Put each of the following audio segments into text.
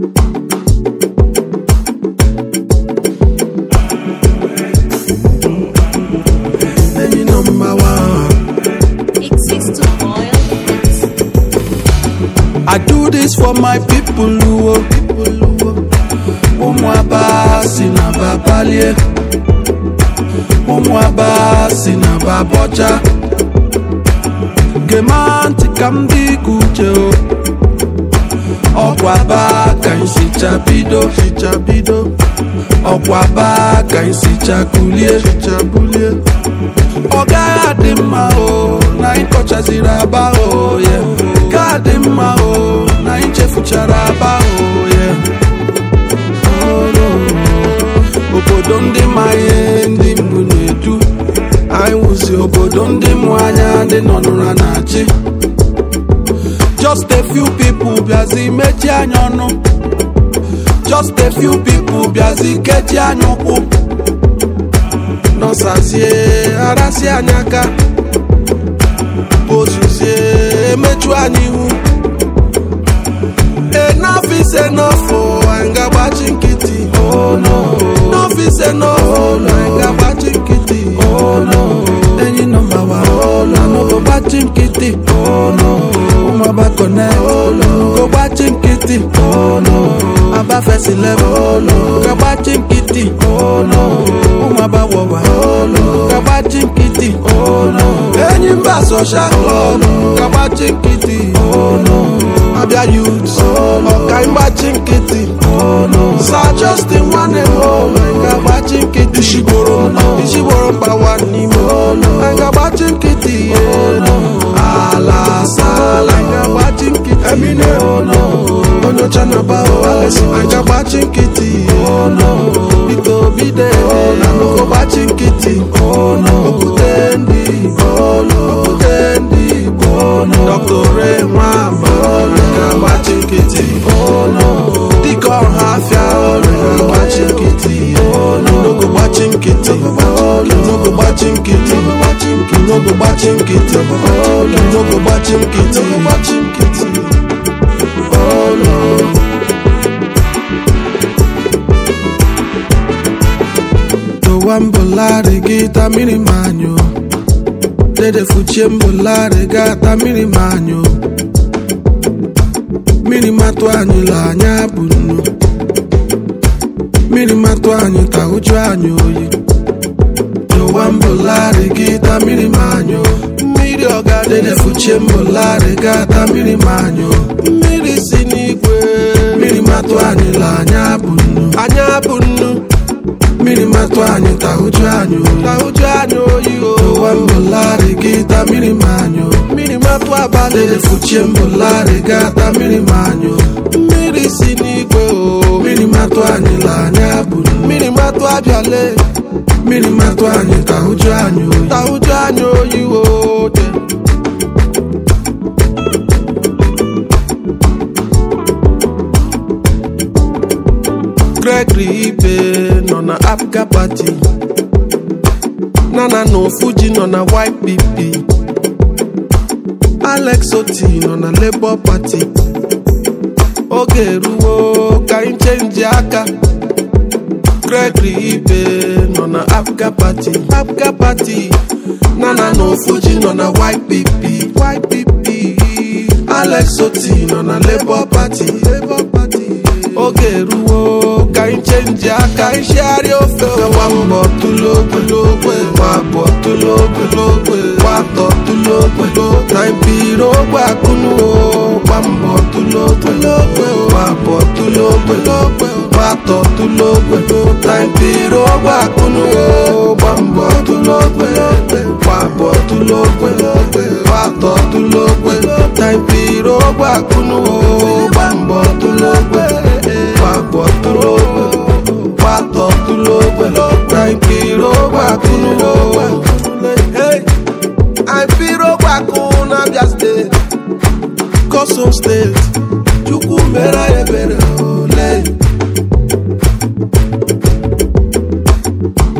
Enyi number one. It seeks to boil it. I do this for my people who ụmụ aba si na babalie ụmụ aba si na babọcha gema ntị ka m dị ka uche o ọkwa aba ka nsicha bido ficha bido ọkwa aba ka nsicha kulie ficha bulie ọ gaghị adị mma o na anyị kọchaziri aba o ye ga adị mma o na anyị chefuchara aba o ye obodo ndị ma ihe ndị mbụ na-edu anyị wụzi obodo ndị mụ anya ndị nọ n'ụra na-achị just a few people bịazi mechi anya ọnụ just a few people bịazi kechi anya ụkwụ nọsazie arasị anyị aka ozuzie emechu anyị ihu enough is enough oh, anyị ga-agbachi nkịtị oh no enough is enough oh, no, anyị ga-agbachi nkịtị oh no enyi nọmba wa oh no anọgo gbachi nkịtị oh no ụmụaba connect oh no go gbachi nkịtị oh no aba first level oh no ga gbachi nkịtị oh no ụmụaba wọwa oh no ga gbachi nkịtị oh no enyi mba social club ga gbachi nkịtị oh no abịa youth ọka ịgbachi nkịtị sa justin nwanne m anyị ga-agbachi nkịtị ishigboro ishigboro mgbawa n'ime anyị ga-agbachi nkịtị ala sala anyị ga-agbachi nkịtị emine onye ọcha na ba alesi anyị ga-agbachi nkịtị bito bide na nnukwu gbachi nkịtị okwute ndị okwute ndị dọktore nwamba ga-agbachi nkịtị dịka ọha afịa ga-agbachi nkịtị n'ogo gbachi nkịtị n'ogo gbachi nkịtị n'ogo gbachi nkịtị n'ogo gbachi nkịtị gbachi nkịtị dowa mbụlarị gị ta mmiri manyụ dede fuchie mbụlarị ga ta mmiri manyụ mmiri matụ anyị la anya bụ nnu mmiri matụ anyị ka ụjụ anyị oyi dowa mbụlarị gị ta mmiri manyụ mmiri ọga dede fuchie mbụlarị ga ta mmiri manyụ mmiri si n'igwe mmiri matụ anyị la anya bụ nnu anya bụ nnu mmiri matụ anyị ka ụjụ anyị oyi ka ụjụ anyị oyi o dowa mbụlarị gị ta mmiri manyụ mmiri matụ abalị dede fuchie mbụlarị ga ta mmiri manyụ mmiri si n'igwe o mmiri matụ anyị la anya bụ nnu mmiri matụ abịale mmiri matụ anyị ka ụjụ anyị oyi ka ụjụ anyị oyi o de Gregory Ibe nọ na Apga Party Nana no Fuji nọ na YPP Alex Oti nọ na Labour Party oge eruwo ka anyị chenji aka Gregory Ibe nọ na Apga Party Apga Party Nana no Fuji nọ na YPP YPP Alex Oti nọ na Labour Party Labour Party oge eruwo ka anyị chenji aka anyị shigharịa ofe gba mbọ tụlogologwe gba abụọ tụlogologwe gba atọ tụlogwe na mpiri ogbe akụnuo gba mbọ tụlogologwe gba abụọ tụlogwe gba atọ tụlogwe na mpiri ogbe akụnuo gba mbọ tụlogwe gba abụọ tụlogwe gba atọ tụlogwe na mpiri ogbe akụnuo gba mbọ tụlogwe papọ̀ tó lówó pàtó tó lówó nàìjíríà gbàkún lówó. nàìjíríà gbàkún n'abia steeti koso steeti chukwu mere ebere ole.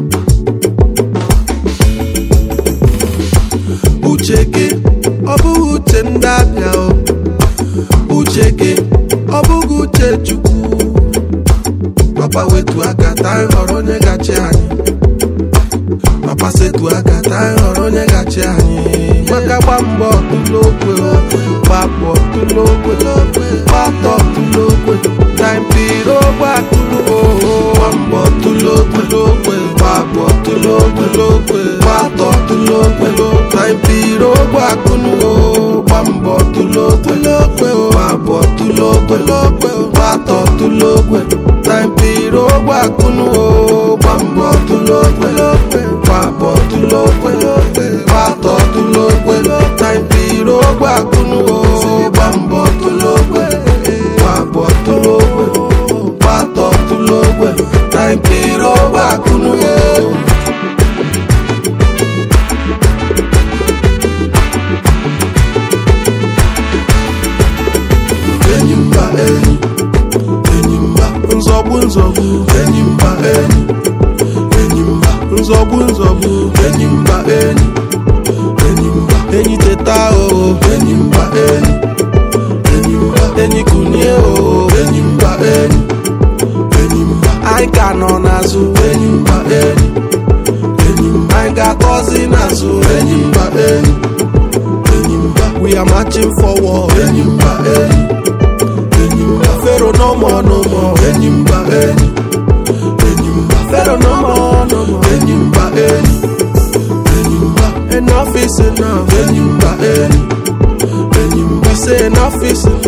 uche gị ọ bụghị chukwu papa wetu aka taa anyị họrọ onye gachi anyị papa setu aka taa anyị họrọ onye gachi anyị maka gba mbọ tụlokwe gbapụ tụlokwe gbatọ tụlokwe taimpiri ogbe atụlụo gba mbọ tụlokwe gbapụ tụlokwe gbatọ tụlokwe taimpiri ogbe akụnuo gba mbọ tụlokwe gbapụ tụlokwe gbatọ tụlokwe taimpiri ogbe akụnuo gba mbọ tụlokwe gbapụ tụlokwe gbatọ tụlokwe taimpiri ogbe akụnuo gba mbọ tụlokwe gbapụ tụlokwe gbatọ tụlokwe taimpiri ogbe akụnuo enyi mba enyi enyi mba nzọgbu nzọgbu enyi mba enyi enyi mba nzọgbu nzọgbu enyi mba enyi enyi mba enyi teta o enyi mba enyi enyi mba enyi kunie o enyi mba enyi enyi mba anyị ka nọ n'azụ enyi mba enyi enyi mba anyị ga-akọzi n'azụ enyi mba enyi enyi mba we are marching forward enyi mba enyi enyi mba fero no more no more enyi mba enyi enyi mba fero no more no more enyi mba enyi enyi mba enough is enough enyi mba enyi enyi mba say enough is enough